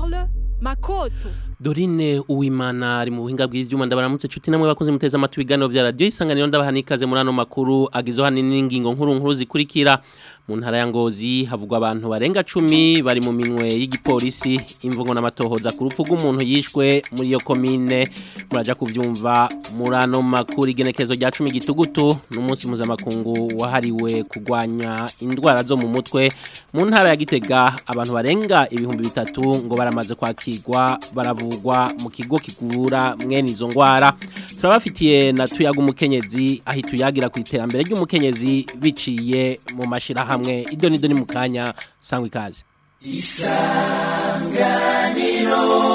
Charles Makoto Dorine Uwimana ari mu buhinga bw'ivyuma ndabaramutse cuti namwe bakunze muteza amatwi ibiganiro vya radio isanganiro ndabaha nikaze muri ano makuru agizo hanini n'ingingo nkuru nkuru zikurikira mu ntara ya Ngozi havugwa abantu barenga 10 bari mu minwe y'igipolisi imvugo n'amatohoza ku rupfu rw'umuntu yishwe muri iyo komine muraja kuvyumva muri ano makuru igenekezo rya 10 gitugutu n'umunsi mpuzamakungu wahariwe kugwanya indwara zo mu mutwe mu ntara ya Gitega abantu barenga ibihumbi bitatu ngo baramaze kwakirwa baravu kuvugwa mu kigo kigura mwene izo ngwara turabafitiye na tuyaga umukenyezi aho tuyagira ku iterambere ry'umukenyezi biciye mu mashirahamwe ido nido ni mu kanya sangwa ikaze isanganiro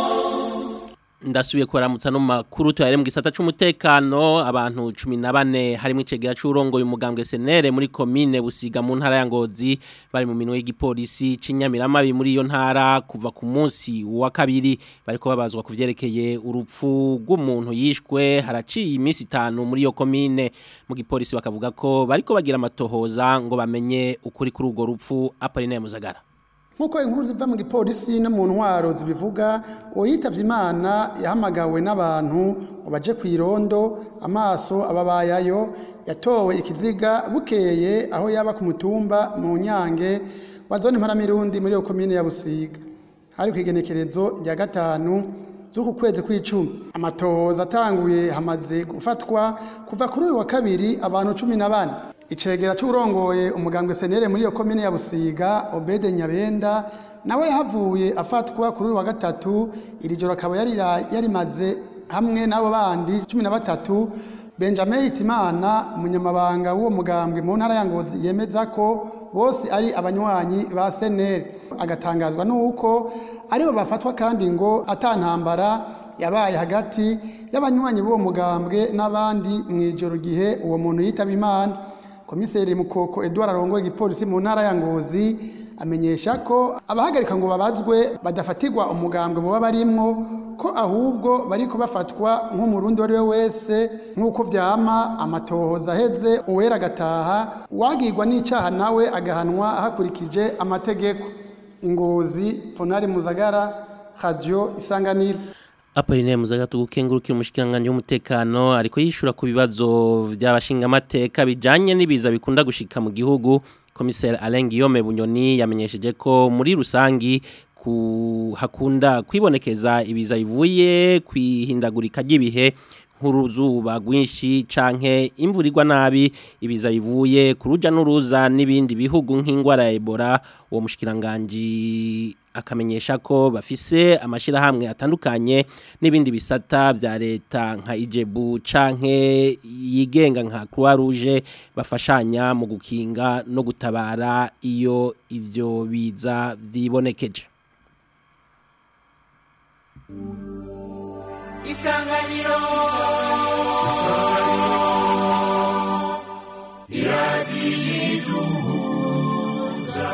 ndasubiye kubaramutsa no makuru tuyare mu gisata c'umutekano abantu 14 harimo icegera c'urongoye umugambwe senere muri commune busiga mu ntara ya Ngozi bari mu minwe y'igipolisi c'inyamiramabi muri iyo ntara kuva ku munsi wa kabiri bariko babazwa kuvyerekeye urupfu rw'umuntu yishwe haraciye iminsi itanu muri iyo commune mu gipolisi bakavuga ko bariko bagira amatohoza ngo bamenye ukuri kuri urwo rupfu Apollinaire Muzagara nkuko inkuru ziva mu gipolisi no mu ntwaro zibivuga uwitavye imana yahamagawe n'abantu ngo baje ku irondo amaso ababayayo yatowe ikiziga bukeye aho yaba ku mutumba mu nyange wa zone mparamirundi muri iyo komine ya busiga hari ku igenekerezo rya gatanu z'uku kwezi kw'icumi amatohoza atanguye hamaze gufatwa kuva kuri uyu wa kabiri abantu cumi na bane icegera c'urongoye umugambwe senere muri iyo komine ya Busiga Obede Nyabenda nawe yahavuye afatwa kuri uyu wa gatatu iri joro akaba yari yarimaze hamwe n'abo bandi cumi na batatu Benjamin Hitimana umunyamabanga w'uwo mugambwe mu ntara ya Ngozi yemeza ko bose ari abanywanyi ba senere agatangazwa n'uko aribo bafatwa kandi ngo atantambara yabaye hagati y'abanywanyi b'uwo mugambwe n'abandi mu ijoro gihe uwo muntu yitaba imana komiseri mukoko Edouard arongoye igipolisi mu ntara ya Ngozi amenyesha ko abahagarika ngo babazwe badafatirwa umugambwe muba barimwo ko ahubwo bariko bafatwa nk'umurundi wari we wese nk'uko vyama amatohoza aheze uwera agataha wagirwa n'icaha nawe agahanwa hakurikije amategeko ingozi ponari muzagara radio isanganiro Apoline muzaga tugukengurukira umushikiranganje w'umutekano ariko yishura ku bibazo by'abashinga amateka bijanye n'ibiza bikunda gushika mu gihugu Commissaire Alain Guillaume Bunyoni yamenyesheje ko muri rusangi ku hakunda kwibonekeza ibiza bivuye kwihindagurika ry'ibihe nk'uruzuba rwinshi canke imvurirwa nabi ibiza bivuye ku ruja n'uruza n'ibindi bihugu nk'ingwara ya Ebola uwo mushikiranganje akamenyesha ko bafise amashirahamwe atandukanye n'ibindi bisata vya leta nka Ijebu canke yigenga nka Croix Rouge bafashanya mu gukinga no gutabara iyo ivyo biza vyibonekeje Isanganiro Isanganiro Iradiyiduhuza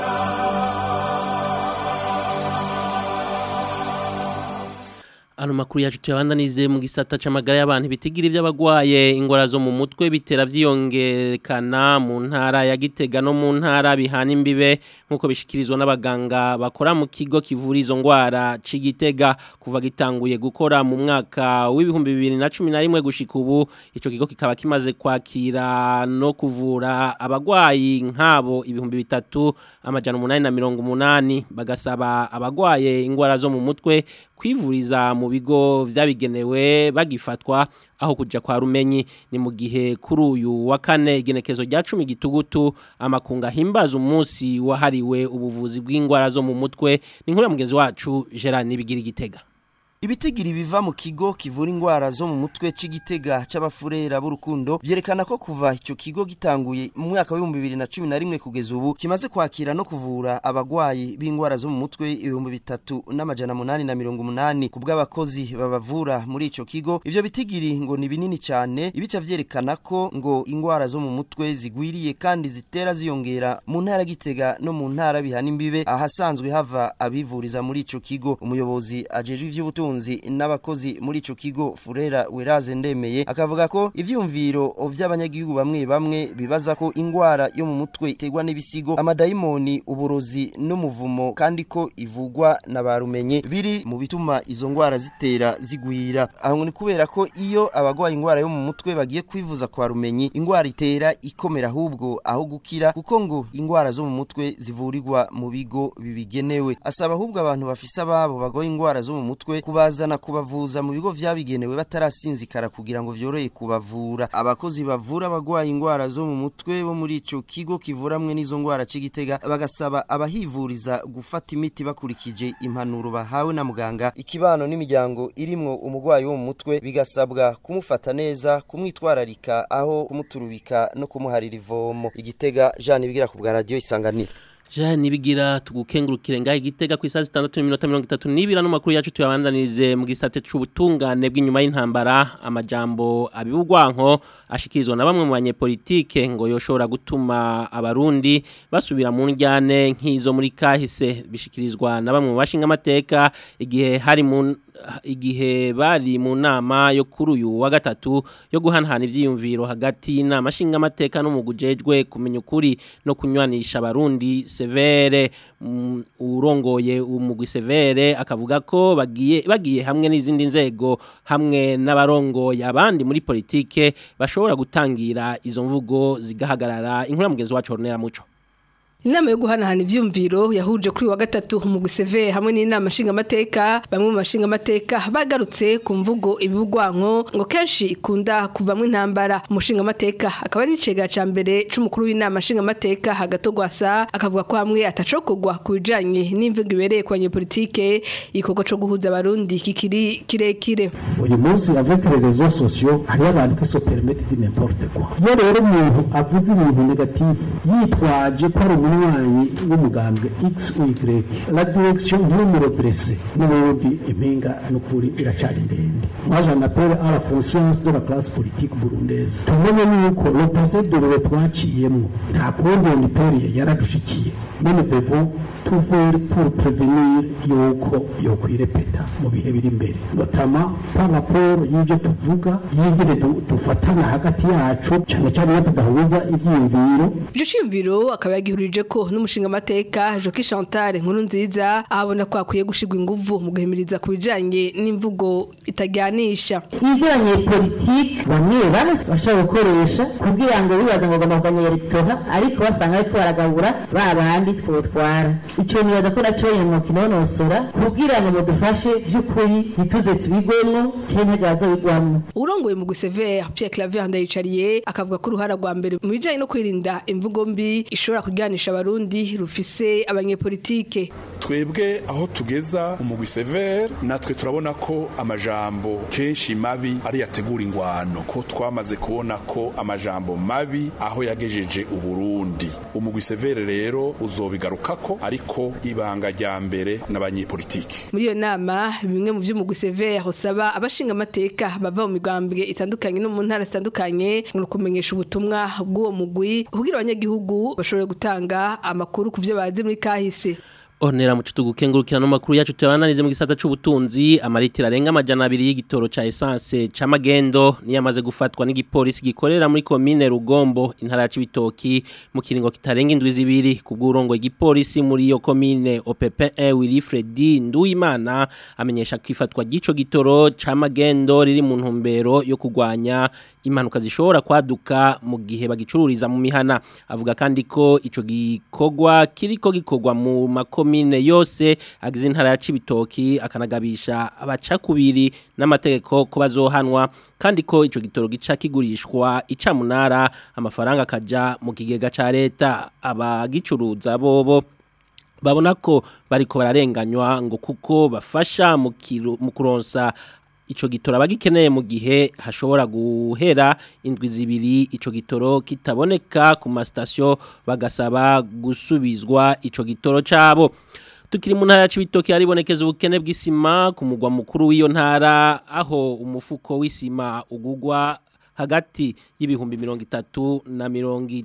Ano makuru yacu tuyabandanize mu gisata c'amagara y'abantu bitigira ivy'abagwaye ingora zo mu mutwe bitera vyiyongerekana mu ntara ya Gitega no mu ntara bihana imbibe nkuko bishikirizwa n'abaganga bakora mu kigo kivura izo ngwara c'Igitega kuva gitanguye gukora mu mwaka w'ibihumbi 2011 gushika ubu ico kigo kikaba kimaze kwakira no kuvura abagwayi nkabo ibihumbi bitatu amajana 880 bagasaba abagwaye ingwara zo mu mutwe kwivuriza mu bigo vyabigenewe bagifatwa aho kuja kwa rumenyi ni mu gihe kuri uyu wa kane igenekezo rya 10 gitugutu amakunga himbaza umunsi wahariwe ubuvuzi bw'ingwara zo mu mutwe ni nkuru ya mugenzi wacu Gerard Nibigira igitega Ibitigiri biva mu kigo kivura ingwara zo mu mutwe c'igitega c'abafurera b'urukundo byerekana ko kuva ico kigo gitanguye mu mwaka wa 2011 kugeza ubu kimaze kwakira no kuvura abagwayi b'ingwara zo mu mutwe ibihumbi bitatu n'amajana munani na mirongo umunani ku bw'abakozi babavura muri ico kigo ivyo bitigiri ngo ni binini cyane ibica vyerekana ko ngo ingwara zo mu mutwe zigwiriye kandi zitera ziyongera mu ntara gitega no mu ntara bihana imbibe ahasanzwe hava abivuriza muri ico kigo umuyobozi ajejwe ivy'ubutunzi c'ubutunzi n'abakozi muri ico kigo Furera Weraze ndemeye akavuga ko ivyumviro vy'abanyagihugu bamwe bamwe bibaza ko ingwara yo mu mutwe iterwa n'ibisigo amadayimoni uburozi n'umuvumo kandi ko ivugwa na barumenye biri mu bituma izo ngwara zitera zigwira aho ni kubera ko iyo abagwaye ingwara yo mu mutwe bagiye kwivuza kwa rumenyi ingwara itera ikomera ahubwo aho gukira kuko ngo ingwara zo mu mutwe zivurirwa mu bigo bibigenewe asaba ahubwo abantu bafise ababo bagoye ingwara zo mu mutwe kubazana kubavuza mu bigo vyabigenewe batarasinzikara kugira ngo vyorohe kubavura abakozi bavura abagwaye ingwara zo mu mutwe bo muri ico kigo kivuramwe n'izo ngwara c'igitega bagasaba abahivuriza gufata imiti bakurikije impanuro bahawe na muganga ikibano n'imiryango irimwo umugwayi wo mu mutwe bigasabwa kumufata neza kumwitwararika aho kumuturubika no kumuharira ivomo igitega Jean bigira ku bwa radio isanganiro Jean nibigira tugukengurukire ngaho igitega ku isaha 6:32 no makuru yacu tuyabandanirize mu gisate c'ubutungane bw'inyuma y'intambara amajambo abibugwanko ashikirizwa na bamwe mu banyepolitike ngo yoshobora gutuma abarundi basubira mu njyane nk'izo muri kahise bishikirizwa na bamwe mu bashinga amateka igihe hari mu igihe bari mu nama yo kuri uyu wa gatatu yo guhanahana ivyiyumviro hagati y'inama nshinga amateka n'umugujejwe kumenya ukuri no kunywanisha abarundi severe mm, urongoye umugwi severe akavuga ko bagiye bagiye hamwe n'izindi nzego hamwe n'abarongoye abandi muri politike bashobora gutangira izo mvugo zigahagarara inkuru mugenzi wacu Ornella Muco Inama yo guhanahana ivyumviro yahuje kuri wa gatatu mu guseve hamwe n'inama nshinga amateka bamwe mu bashinga amateka bagarutse ku mvugo ibugwanko ngo kenshi ikunda kuvamwe intambara umushinga amateka akaba ari icega ca mbere c'umukuru w'inama nshinga amateka hagato gwasa akavuga ko hamwe atacokogwa ku bijanye n'imvugo ibereye ku banyepolitike igikorwa co guhuza abarundi kikiri kirekire uyu munsi avec les réseaux sociaux hariyo abantu qui se permettent de n'importe quoi iyo rero umuntu avuze ibintu negatif yitwaje ko ari umunywanyi w'umugambwe x ou y la direction ntimuredresse n'ubundi impinga n'ukuri iracari ndende moi j'en appelle à la conscience de la classe politique burundaise tumenye yuko le passé de l'eau twaciyemwo nta kundi on période yaradushikiye mais nous devons tout faire pour prévenir yuko yokwirepeta mu bihe biri imbere notamment par rapport y'ibyo tuvuga y'ingene du- dufatana hagati yacu cyane cyane iyo tudahuza ivyiyumviro Ico ciyumviro akaba yagihurije ko n'umushinga amateka Joki Chantal nkuru nziza ahabona ko akwiye gushigwa inguvu mu guhimiriza ku bijanye n'imvugo itajyanisha ibyo abanyepolitike bamwe bamwe bashobora gukoresha kugira ngo bibaza ngo bagomba kurwanya electora ariko basanga ariko baragabura ba bandi twotwara icyo nibaza ko nacyo mu kinonosora kugira ngo mudufashe by'ukuri ntituze tubigwemo cyangwa ntigazo bigwamo urongoye mu gusevera Pierre Claver ndayicariye akavuga ko uruhara rwa mbere mu bijanye no kwirinda imvugo mbi ishobora kuryanisha abarundi rufise abanyepolitike twebwe aho tugeza umugwi severe natwe turabona ko amajambo kenshi mabi ari yategura ingwano ko twamaze kubona ko amajambo mabi aho yagejeje uburundi umugwi severe rero uzobigarukako ariko ibanga rya mbere n'abanyepolitike muri iyo nama bimwe mu vy'umugwi severa usaba abashinga amateka bava mu migambwe itandukanye no mu ntara zitandukanye ngo kumenyesha ubutumwa bw'uwo mugwi kugira abanyagihugu bashobore gutanga amakuru ku vyo bazi muri kahise Onera muco tugukengurukira no makuru yacu tuyabananize mu gisata c'ubutunzi amaritira arenga amajana abiri y'igitoro ca essence ca magendo niyamaze gufatwa n'igipolisi gikorera muri commune Rugombo intara ya Cibitoki mu kiringo kitarenga indwi zibiri kubw'urongo igipolisi muri iyo commune OPP1 Wilfred Nduwimana amenyesha kwifatwa gico gitoro ca magendo riri mu ntumbero yo kugwanya impanuka zishobora kwaduka mu gihe bagicururiza mu mihana avuga kandi ko ico gikorwa kiriko gikorwa mu makomine yose agize intara ya Cibitoki akanagabisha abaca kubiri n'amategeko ko bazohanwa kandi ko ico gitoro gica kigurishwa icamunara amafaranga akaja mu kigega ca leta abagicuruza bobo babona ko bariko bararenganywa ngo kuko bafasha mu kiro- mu kuronsa ico gitoro abagikeneye mu gihe hashobora guhera indwi zibiri ico gitoro kitaboneka ku masitasiyo bagasaba gusubizwa ico gitoro cabo tukiri mu ntara ya Cibitoki haribonekeza ubukene bw'isima ku mugwa mukuru w'iyo ntara aho umufuko w'isima ugugwa hagati y'ibihumbi mirongo itatu na mirongo i-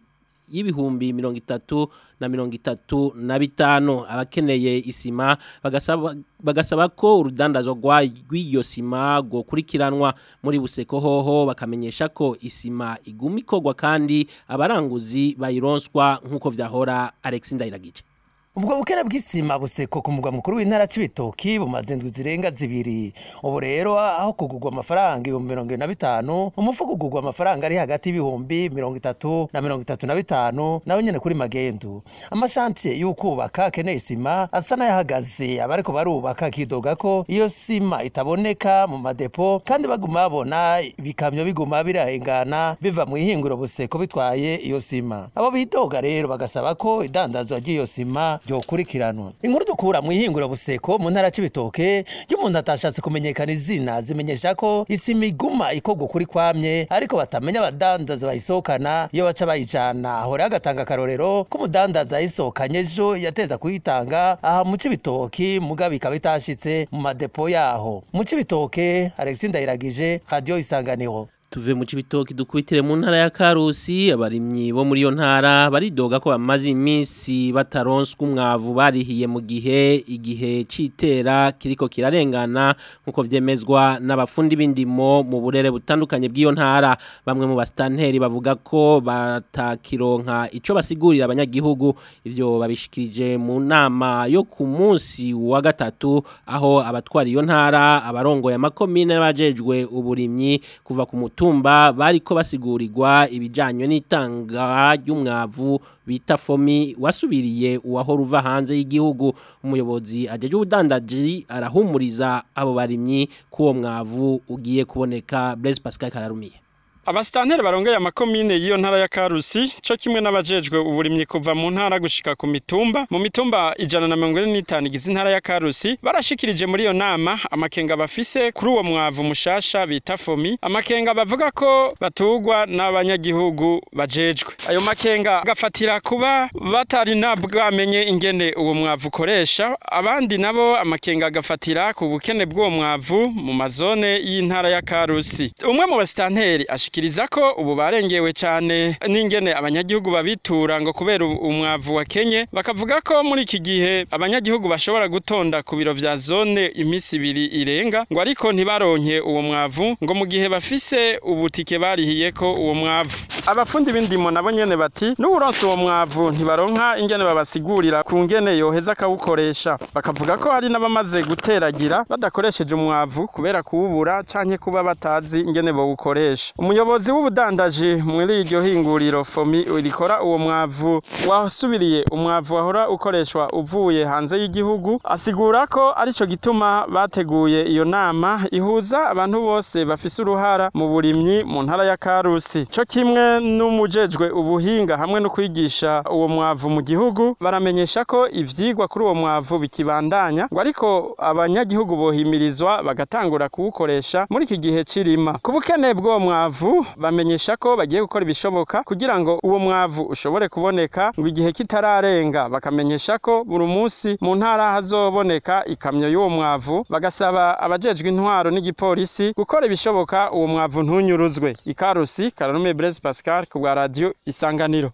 y'ibihumbi mirongo itatu na mirongo itatu na bitanu abakeneye isima bagasaba bagasaba ko urudandazwa rw'iyo sima rwokurikiranwa muri buseko hoho bakamenyesha ko isima iguma ikorwa kandi abaranguzi bayironswa nk'uko vyahora Alex Ndayiragije ubwo bukene bw'isima buseko ku mugwa mukuru w'intara c'ibitoki bumaze indwi zirenga zibiri ubu rero aho kugurwa amafaranga ibihumbi mirongo ibiri na bitanu umufuko ugurwa amafaranga ari hagati y'ibihumbi mirongo itatu na mirongo itatu na bitanu nawe nyene kuri magendu amashantiye y'ukubaka akeneye isima asa n'ayahagaze abariko barubaka akidoga ko iyo sima itaboneka mu madepo kandi baguma babona ibikamyo biguma birahengana biva mu ihinguro buseko bitwaye iyo sima abo bidoga rero bagasaba ko idandazwa ry'iyo sima ryokurikiranwa inkuru dukura mu ihingura buseko mu ntara c'ibitoke y'umuntu atashatse kumenyekana izina zimenyesha ko isima iguma ikorwa kuri kwamye ariko batamenya abadandaza bayisohokana iyo baca bayijana ahora agatanga akarorero k'umudandaza yayisohokanye ejo yateza kuyitanga aha mu c'ibitoki mugabo ikaba itashitse mu madepo yaho mu c'ibitoke Alexis Ndayiragije radio isanganiro tuve mu cibitoki dukwitire mu ntara ya Karusi abarimyi bo muri yo ntara baridoga ko bamaze iminsi bataronswa umwavu barihiye mu gihe igihe citera kiriko kirarengana nkuko vyemezwa n'abafundi b'indimo mu burere butandukanye bw'iyo ntara bamwe mu bastanteri bavuga ko batakironka ico basigurira abanyagihugu ivyo babishikirije mu nama yo ku munsi wa gatatu aho abatwara iyo ntara abarongoye amakomine n'abajejwe uburimyi kuva ku mutumba bariko basigurirwa ibijanye n'itanga ry'umwavu bita fomi wasubiriye uwahora uva hanze y'igihugu umuyobozi ajeje ubudandaji arahumuriza abo barimyi k'uwo mwavu ugiye kuboneka Blaise Pascal Kararumiye abasitanteri barongeye amakomine y'iyo ntara ya karusi co kimwe n'abajejwe uburimyi kuva mu ntara gushika ku mitumba mu mitumba ijana na mirongo ine n'itanu igize intara ya karusi barashikirije muri iyo nama amakenga bafise kuri uwo mwavu mushasha bita fomi amakenga bavuga ko batugwa n'abanyagihugu bajejwe ayo makenga agafatira kuba batari nabwamenye ingene uwo mwavu ukoresha abandi nabo amakenga agafatira ku bukene bw'uwo mwavu mu mazone y'intara ya karusi umwe mu basitanteri ashikiriza ko ubu barengewe cyane n'ingene abanyagihugu babitura ngo kubera umwavu wa Kenye bakavuga ko muri iki gihe abanyagihugu bashobora gutonda ku biro vya zone iminsi ibiri irenga ngo ariko ntibaronke uwo mwavu ngo mu gihe bafise ubutike barihiye ko uwo mwavu abafundi b'indimo nabo nyene bati n'uburonse uwo mwavu ntibaronka ingene babasigurira ku ngene yoheza akawukoresha bakavuga ko hari n'abamaze guteragira badakoresheje umwavu kubera kuwubura canke kuba batazi ingene bawukoresha umuyobozi w'ubudandaji muri iryo hinguriro fomi rikora uwo mwavu wasubiriye umwavu wahora ukoreshwa uvuye hanze y'igihugu asigura ko arico gituma bateguye iyo nama ihuza abantu bose bafise uruhara mu burimyi mu ntara ya karusi co kimwe n'umujejwe ubuhinga hamwe no kwigisha uwo mwavu mu gihugu baramenyesha ko ivyigwa kuri uwo mwavu bikibandanya ngo ariko abanyagihugu bohimirizwa bagatangura kuwukoresha muri iki gihe c'irima ku bukene bw'uwo mwavu bamenyesha ko bagiye gukora ibishoboka kugira ngo uwo mwavu ushobore kuboneka ngo igihe kitararenga bakamenyesha ko buri munsi mu ntara hazoboneka ikamyo y'uwo mwavu bagasaba abajejwe intwaro n'igipolisi gukora ibishoboka uwo mwavu ntunyuruzwe ikarusi karanume Blaise Pascal ku bwa radio isanganiro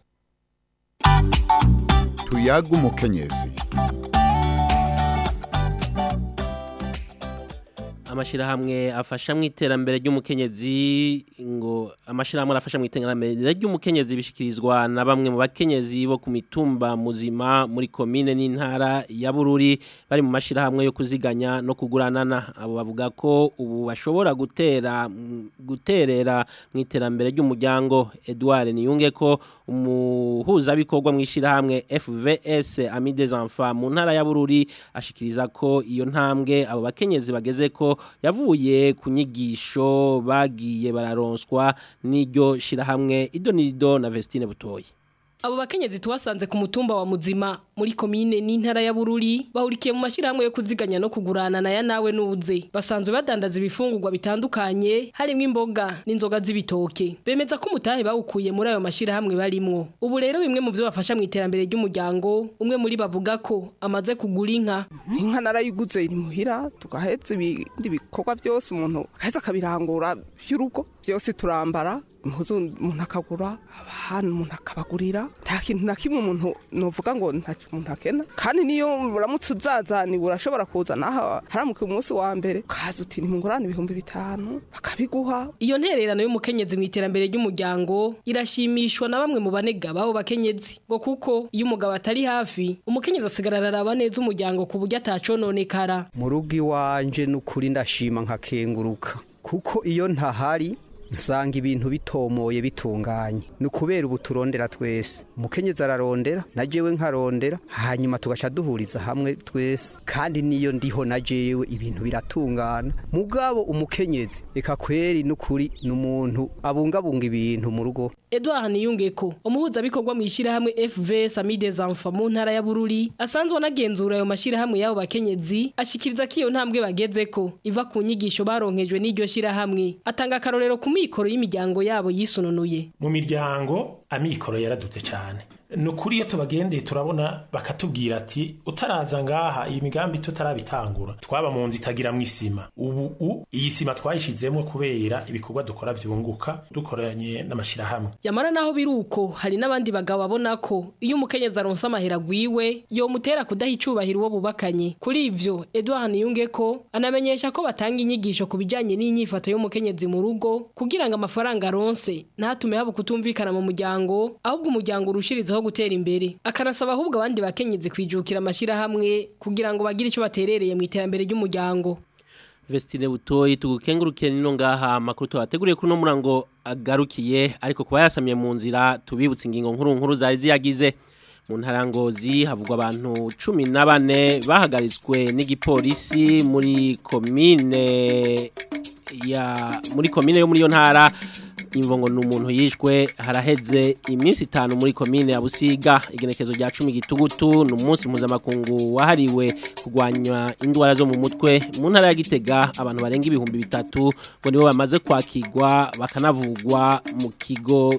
tuyaga umukenyezi amashirahamwe afasha mu iterambere ry'umukenyezi ngo amashirahamwe arafasha mu iterambere ry'umukenyezi bishikirizwa na bamwe mu bakenyezi bo ku mitumba muzima muri komine n'intara ya Bururi bari mu mashirahamwe yo kuziganya no kuguranana abo bavuga ko ubu bashobora gutera guterera mu iterambere ry'umuryango Edouard Niyunge ko umuhuza bikorwa mu ishirahamwe FVS Ami des Enfants mu ntara ya Bururi ashikiriza ko iyo ntambwe abo bakenyezi bageze ko yavuye ku nyigisho bagiye bararonswa n'iryo shirahamwe idonido na Vestine Butoyi Abo bakenyezi tuwasanze ku mutumba wa muzima muri komine n'intara ya Bururi bahurikiye mu mashirahamwe yo kuziganya no kugurana na ya nawe nuze basanzwe badandaza ibifungurwa bitandukanye harimo imboga n'inzoga z'ibitoke bemeza ko umutahe bawukuye muri ayo mashirahamwe barimwo ubu rero bimwe mu byo bafasha mu iterambere ry'umuryango umwe muri bavuga ko amaze kugura inka inka narayiguze iri muhira tugahetse ibindi bikorwa byose umuntu akaheza akabirangura by'urugo byose turambara impuzu umuntu akagura abana umuntu akabagurira nta kintu na kimwe umuntu novuga ngo nta umuntu akena kandi niyo uramutse uzazaniwe urashobora kuza naho haramuka umunsi wa mbere ukaza uti nimungurane ibihumbi bitanu bakabiguha iyo ntererano y'umukenyezi mu iterambere ry'umuryango irashimishwa na bamwe mu banega babo bakenyezi ngo kuko iyo umugabo atari hafi umukenyezi asigara araraba neza umuryango ku buryo atacononekara mu rugo iwanje n'ukuri ndashima nkakenguruka kuko iyo ntahari nsanga ibintu bitomoye bitunganye ni ukubera ubu turondera twese umukenyezi ararondera na jewe nkarondera hanyuma tugaca duhuriza hamwe twese kandi niyo ndiho na jewe ibintu biratungana mugabo umukenyezi eka kweri n'ukuri ni umuntu abungabunga ibintu mu rugo Edouard Niyungeko umuhuzabikorwa mu ishyirahamwe FV Sami des Enfants mu ntara ya Bururi asanzwe anagenzura ayo mashyirahamwe y'abo bakenyezi ashikiriza ko iyo ntambwe bagezeko iva ku nyigisho baronkejwe n'iryo shyirahamwe atanga akarorero ku mikoro y'imiryango yabo yisununuye mu miryango amikoro yaradutse cyane ni ukuri iyo tubagendeye turabona bakatubwira ati utaraza ngaha iyi migambi tutarabitangura twaba mu nzu itagira mu isima ubu u iyi sima twayishizemo kubera ibikorwa dukora byunguka dukoranye n'amashyirahamwe yamara naho biruko hari n'abandi bagabo babona ko iyo umukenyezi aronse amahera agwiwe yomutera kudaha icubahiro uwo bubakanye kuri ivyo Edouard Niyungeko anamenyesha ko batanga inyigisho ku bijanye n'inyifato y'umukenyezi mu rugo kugira ngo amafaranga aronse ntatume haba kutumvikana mu muryango ahubwo umuryango urushirizaho gutera imbere akanasaba ahubwo abandi bakenyezi kwijukira amashirahamwe kugira ngo bagire icyo baterereye mu iterambere ry'umuryango Vestine butoyi tugukengurukire nino ngaha makuru twateguriye kuri no murango agarukiye ariko kuba yasamye mu nzira tubibutse ingingo nkuru nkuru zari ziyagize mu ntarangozi havugwa abantu 14 bahagaritswe n'igipolisi muri komine ya muri komine yo muri yo ntara imvongo ni umuntu yishwe haraheze iminsi itanu muri komine ya Busiga igenekezo rya 10 gitugutu ni umunsi mpuzamakungu wahariwe kurwanya indwara zo mu mutwe mu ntara ya Gitega abantu barenga ibihumbi bitatu ngo nibo bamaze kwakirwa bakanavugwa mu kigo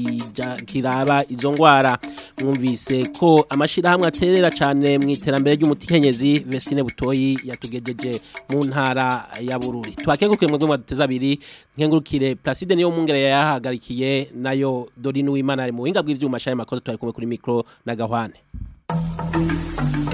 kiraba izo ndwara mwumvise ko amashirahamwe aterera cyane mu iterambere ry'umutikenyezi Vestine Butoyi yatugejeje mu ntara ya Bururi twakengurukiye mu rwego duteza abiri nkengurukire Placide niyo mungere yahagarikiye nayo Dorine Uwimana ari mu buhinga bw'ivyuma shari makoto twari kumwe kuri micro na Gahwane